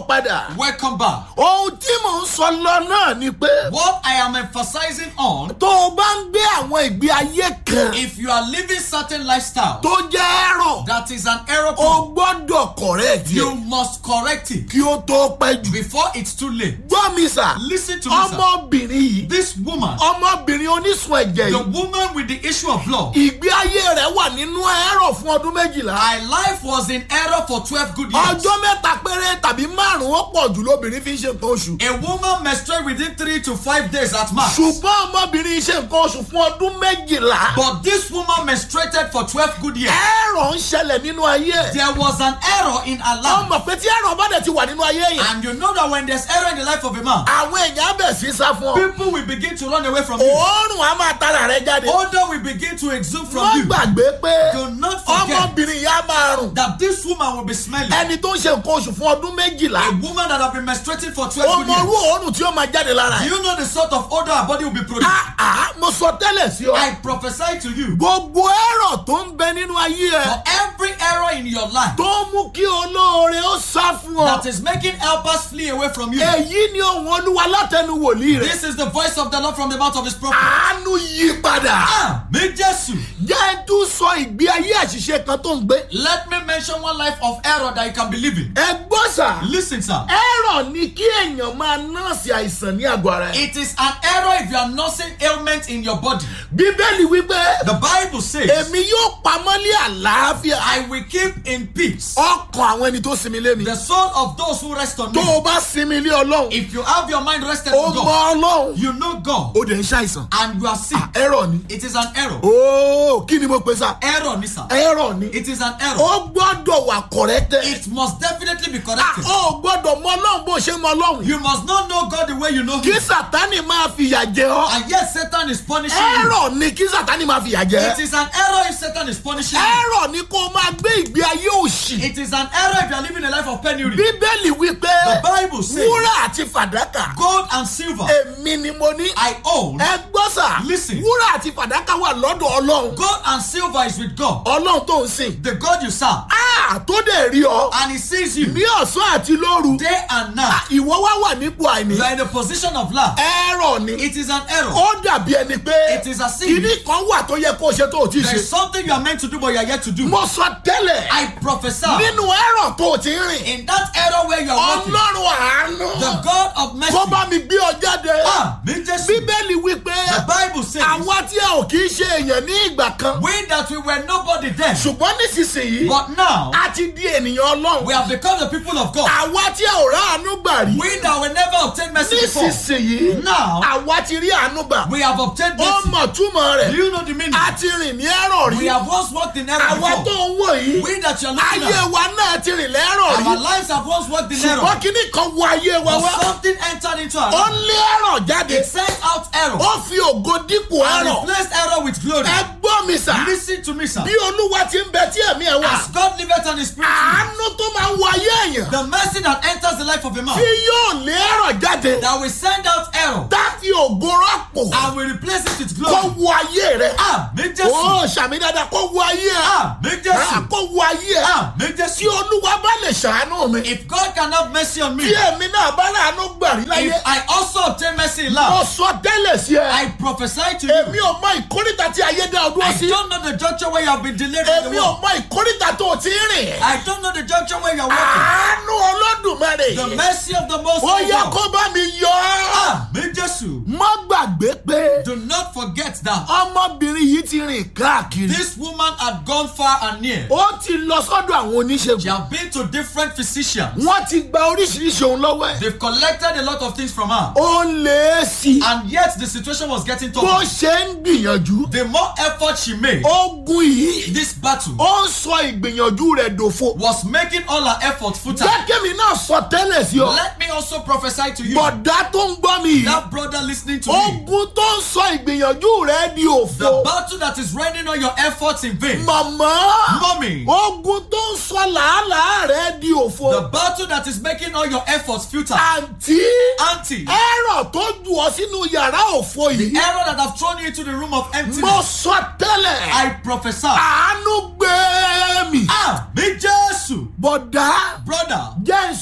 padà. Welcome back. ohun tí mò ń sọ lọ náà ni pé What I am emphasizing on, tó o bá ń gbé àwọn ìgbé ayé kan if you are living certain lifestyle tó jẹ́ ẹ̀rọ that is an error, o gbọ́dọ̀ correct you yẹ must correct it kí ó tó pẹ́ jù. before it's too late. gbọ́ mi sà Listen to me, sir. ọmọbìnrin yìí This woman, ọmọbìnrin onísun ẹ̀jẹ̀ the yìí woman with the issue of blood, ìgbé ayé rẹ̀ wà nínú ẹ̀rọ fún ọdún méjìlá. her life was in error for 12 good years. ọjọ́ mẹ́ta péré tàbí márùn-ún ó pọ̀ jù lóbìnrin fi ń ṣe nǹkan oṣù. A woman menstruates within three to five days at max. ṣùgbọ́n ọmọbìnrin ṣe nǹkan oṣù fún ọdún méjìlá. But this woman menstruated for 12 good years. ẹ̀rọ ń ṣẹlẹ̀ nínú ayé ẹ̀. There was an error in her wọ́n life. mọ̀ pé tí ẹ̀rọ bá dẹ̀ ti wà nínú ayé yẹn. And you know that when there's error in the life of a man, àwọn èèyàn á bẹ̀ sí sá fún ọ. people will begin to run away from you. òórùn á máa tara rẹ jáde. Odor will begin to exude from wọ́n you. gbàgbé pé Do not forget ọmọbìnrin yẹn á máa rùn. that this woman will be smelling. ẹni tó ń ṣe nǹkan oṣù fún ọdún méjìlá. A woman that have been menstruating for 12 ó good mọ irú years. òórùn tí ó máa jáde lára Do ẹ̀. you know the sort of odor her body will be producing? àá mo sọ tẹ́lẹ̀ sí ọ. I prophesy to you gbogbo ẹ̀rọ tó ń bẹ nínú ayé ẹ̀ for every error in your life tó mú kí olóore ó sá fún ọ. that is making helpers flee away from you. èyí ni ohun olúwa látẹnu wòlíì rẹ̀. This is the voice of the Lord from the mouth of his prophet. àánú yí padà. Ah, mi Jésù. jẹ́ tún sọ ìgbé ayé àṣìṣe kan tó ń gbé. Let me mention one life of error that you can believe in. ẹ gbọ́ sà. Listen, sir. ẹ̀rọ ni kí èèyàn máa nọ́ọ̀sì àìsàn ní àgọ́ ara ẹ̀. It is an error if you are nursing ailment in your body. bíbélì wípé The Bible says, èmi yóò pamọ́ ní àlàáfíà. I will keep in peace ọkàn àwọn ẹni tó sinmi lé mi. the soul of those who rest on tó me. o bá sinmi lé ọlọ́run If you have your mind rested o on mọ God, ọlọ́run you know God, o dẹ̀ ń ṣàìsàn. and you are sick. ẹ̀rọ ni. It is an error. ooo kí ni mo pè sá. Error, ni sir. ẹ̀rọ ni. It is an error. ó gbọ́dọ̀ wà kọ̀rẹ́tẹ̀. It must definitely be Ah, corrected. ó gbọ́dọ̀ mọ ọlọ́run bó ṣe mọ ọlọ́run. You must not know God the way you know kí Him. sátani máa fìyà jẹ ọ́. And yet Satan is punishing you. ẹ̀rọ ni kí sátani máa fìyà It jẹ. is an error if Satan is punishing you. ẹ̀rọ ni kó o máa gbé ìgbé ayé òṣì. It is an error if you are living a life of penury. bíbélì wípé The Bible says, wúrà àti fàdákà Gold and silver èmi ni mo ní. I own. ẹ gbọ́ sà Listen. wúrà àti fàdákà wà lọ́dọ̀ ọlọ́run. Gold and silver is with God. ọlọ́run tó ń sìn. The God you serve. a tó dẹ̀ rí ọ And He sees you ní ọ̀sán àti lóru. day and night. ìwọ wá wà nípò àìní. You are in a position of lack. ẹ̀rọ ni. It is an error. ó dàbí ẹni pé It is a sin. kìíní kan wà tó yẹ kó o ṣe tó o ti There is ṣe. something you are meant to do but you are yet to do. mo sọ tẹ́lẹ̀ I prophesy nínú ẹ̀rọ tó o ti ń rìn. in that error where you are walking. ọlọ́run àánú The God of mercy. kó bá mi gbé ọ jáde. Ah, me just bíbélì wípé The Bible says, àwa tí a ò kì í ṣe èèyàn ní ìgbà kan we that we were nobody then, ṣùgbọ́n nísinsìnyí but now a ti di ènìyàn ọlọ́run. we have become the people of God. àwa tí a ò rá àánú gbà rí We that will never obtain mercy before, nísinsìnyí now àwa ti rí àánú gbà. we have obtained ó mercy. mọ̀ túmọ̀ Do rẹ̀ you know the meaning? a ti rìn ní ẹ̀rọ We rí. have once walked in error àwa tó before. ń wò yìí We that you are looking ayé at, wa náà ti rìn lẹ́rọ̀ our rí. lives have once walked in ṣùgbọ́n error. kíní kan wọ ayé wa But wá. something entered into our ó life. lé ẹ̀rọ jáde. It sent out error ó fi ògo dípò and ẹ̀rọ. replaced error with glory. ẹ gbọ́ mi sà. Listen to me, sir. bí olúwa ti ń bẹ tí ẹ̀mí ẹ̀ wà. As God liveth and His spirit, in you, àánú tó máa ń wọ ayé èèyàn. the mercy that enters the life of a man tí yóò lé ẹ̀rọ jáde. that will send out error tá fi ògo rọ́pò. and will replace it with kó glory. wọ ayé rẹ. Ah, me Jésù. ó sàmì dáadáa kó wọ ayé ẹ. Ah, me Ah, Jésù. kó wọ ayé ẹ. Ah, me tí Jésù. olúwa bá lè ṣàánú mi. If God can have mercy on me, tí èmi náà bá láàánú gbà rí if láyé. I also obtain mercy in mo love, sọ tẹ́lẹ̀ sí ẹ. I prophesy to èmi you. ò mọ ìkórìtà tí ayé dá ọdún I sí. don't know the juncture where you have been delayed in the èmi ò world. mọ ìkórìtà tó o ti ń rìn. I don't know the juncture where you are walking. àánú olódùmarè. The mercy of the Most ó High yẹ God. kó bá mi yọ ọ́. Ah, me Jésù. má gbàgbé pé Do not forget that ọmọbìnrin yìí ti rìn káàkiri. this woman had gone far and near. ó ti lọ sọ́dọ̀ àwọn She oníṣègùn. had been to different physicians. wọ́n ti gba oríṣiríṣi ohun lọ́wọ́ ẹ̀. They've collected a lot of things from her. ó lè é sí i. And yet the situation was getting bó tougher. ṣe ń gbìyànjú. The more effort she made, ogun yìí this battle ó ń sọ ìgbìyànjú rẹ̀ dòfo. was making all her effort futile. jẹ́kẹ́mi náà sọ tẹ́lẹ̀ sí ọ. Let me also prophesy to you, bọ̀dá tó ń gbọ́ mi yìí. that brother listening to me, ogun tó ń sọ ìgbìyànjú rẹ̀ di the òfo. battle that is rendering all your efforts in vain, màmá Mommy. ogun tó ń sọ làálàá rẹ̀ di the òfo. battle that is making all your efforts futile, àǹtí auntie, ẹ̀rọ tó jù ọ sínú yàrá òfo the yìí. error that have thrown you into the room of mo emptiness, sọ tẹ́lẹ̀. I prophesy. àánú gbé mi. Ah, me Jesu, bọ̀dá brother, jẹ́ ń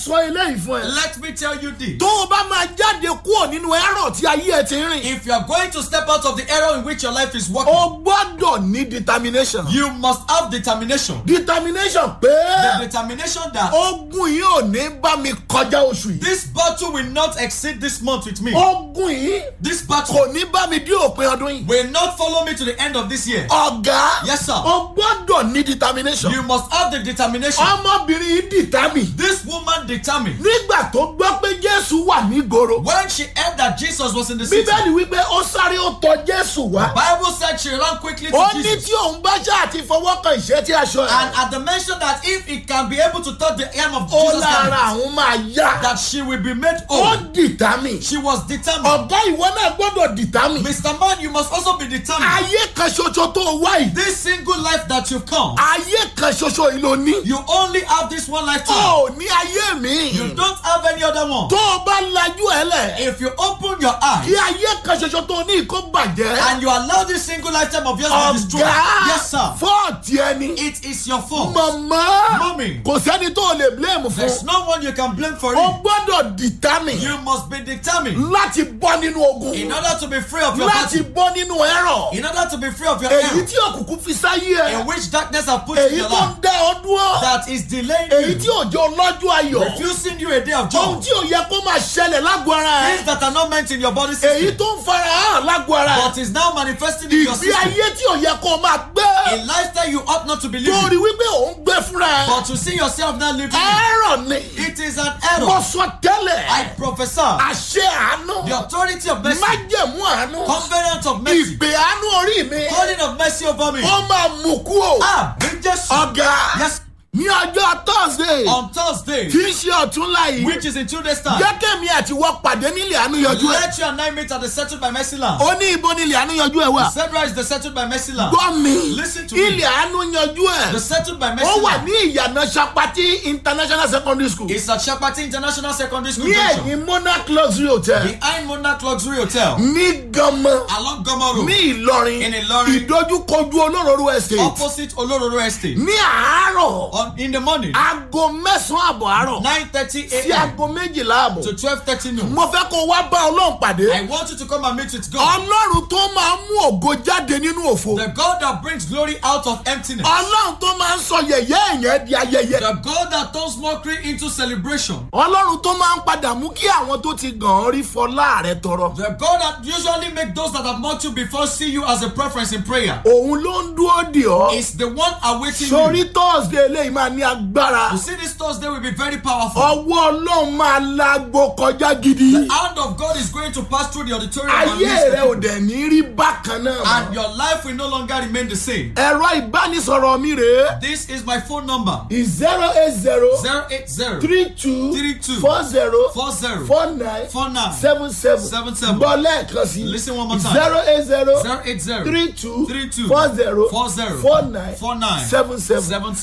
sọ eléyìí fún ẹ. Let me tell you this. tó o bá máa jáde kúrò nínú ẹ̀rọ tí ayé ẹ ti ń rìn. If you are going to step out of the era in which your life is working, o gbọ́dọ̀ ní determination. you must have determination. determination The pé determination that ogun yìí ò ní bá mi kọjá oṣù yìí. this battle will not exceed this month with me. ogun yìí This battle kò ní bá mi dé òpin ọdún yìí. will not follow me to the end of this year. ọ̀gá Yes, sir. o gbọ́dọ̀ ní determination. You must have the determination. ọmọbìnrin yìí determine. This woman determined. nígbà tó gbọ́ pé jésù wà nígboro. When she heard that Jesus was in the city, bíbélì wípé ó sáré ó tọ jésù wá. Bible said she ran quickly ó to ní Jesus. tí òun bá ṣáà ti fọwọ́ kan ìṣẹ́ tí aṣọ And ẹ̀. at the mention that if he can be able to touch the hem of ó Jesus' lára garment, àwọn máa yá. that she will be made ó whole. determine. She was determined. ọ̀gá ìwọ náà gbọ́dọ̀ determine. Mr. Man, you must also be determined. ayé kan ṣoṣo tó wá yìí. This single life that you've come, ayé kan ṣoṣo yìí ló ní. you only have this one life to live. ó ní ayé mi. You don't have any other one. tó o bá lajú ẹ lẹ̀. If you open your eyes kí ayé kan ṣoṣo tó ní kó bàjẹ́. and you allow this single lifetime of yours to be destroyed, ọ̀gá yes, sir, fọ́ọ̀tì ẹni. it is your fault. mọ̀mọ́ Mommy. kò sẹ́ni tó o lè blame There's fún. no one you can blame for o it. gbọ́dọ̀ determine You must be determined láti bọ́ nínú ogun. in order to be free of your láti battle, bọ́ nínú ẹ̀rọ. in order to be free of your èyí error, tí òkùnkùn fi sáyé ẹ. in which darkness have put in èyí your tó ń life, dá ọ dúró. that is delaying èyí tí you, òjò lọ́jọ́ ayọ̀. refusing you a day of ohun joy, tí ò yẹ kó máa ṣẹlẹ̀ lágbo ara things ẹ. that are not meant in your body èyí system, tó ń fara hàn lágbo ara but ẹ. is now manifesting in your ìgbé system. ayé tí ò yẹ kó máa A gbé. lifestyle you ought not to be torí living, wípé òun gbé fúnra ẹ. but to see yourself now living, it. ẹ̀rọ ni. it is an mo error. sọ tẹ́lẹ̀. I prophesy àṣẹ àánú. the authority of mercy, májẹ̀mú àánú. covenant of mercy, ìgbé àánú orí mi. calling of mercy over me. ó máa mú kú o. Ah, bring Jesus. ọ̀gá Yes, ní ọjọ́ thursday on Thursday, tí í ṣe ọ̀túnla yìí which is in two days' time, jẹ́kẹ̀mí àti wọ́n pàdé nílẹ̀ àánú yọjú ẹ̀. let you and I meet at the settled by mercy land. ó ní ibo nílẹ̀ àánú yọjú ẹ̀ wà. Zebra is the settled by mercy land. gbọ́ mi Listen to me. ilẹ̀ àánú yọjú The ẹ̀. settled by ó mercy wà land ní ìyànà sapati international secondary school is at Shapati International Secondary School ní Junction, ẹ̀yìn monarch luxury hotel behind Monarch Luxury Hotel, ní ganmọ along Goma Road, ní ìlọrin In Ìlọrin. ìdójúkojú olóróró estate opposite Olororo Estate. ní àárọ̀ On in the morning, aago mẹ́sàn-án àbọ̀ àárọ̀ 9:30 sí a.m. aago méjìlá àbọ̀ to 12:30 noon. mo fẹ́ kó wá bá ọlọ́run pàdé. I want you to come and meet with God. ọlọ́run tó máa ń mú ògo jáde nínú òfo. The God that brings glory out of emptiness. ọlọ́run tó máa ń sọ yẹ̀yẹ́ èèyàn di ayẹyẹ. The God that turns mockery into celebration. ọlọ́run tó máa ń padà mú kí àwọn tó ti gàn án rí fọlá rẹ tọrọ. The God that usually make those that have mocked you before see you as a preference in prayer. òun ló ń dúró dè ọ́. Is the one awaiting sórí you. thursday eléyìí máa ní agbára. You see, this Thursday will be very powerful. ọwọ́ ọlọ́run máa lágbo kọjá gidi. The hand of God is going to pass through the auditorium and ayé reach the rẹ ò people. dẹ̀ ní rí bákan náà and mọ́. your life will no longer remain the same. ẹ̀rọ ìbánisọ̀rọ̀ mi rèé. This is my phone number zero eight zero 080 three two Three two. four zero 40 four nine 49 seven seven Seven seven. gbọ́ lẹ́ẹ̀kan sí Listen one more time. zero eight zero 080 three two Three two. four zero Four zero. four nine Four nine. seven seven Seven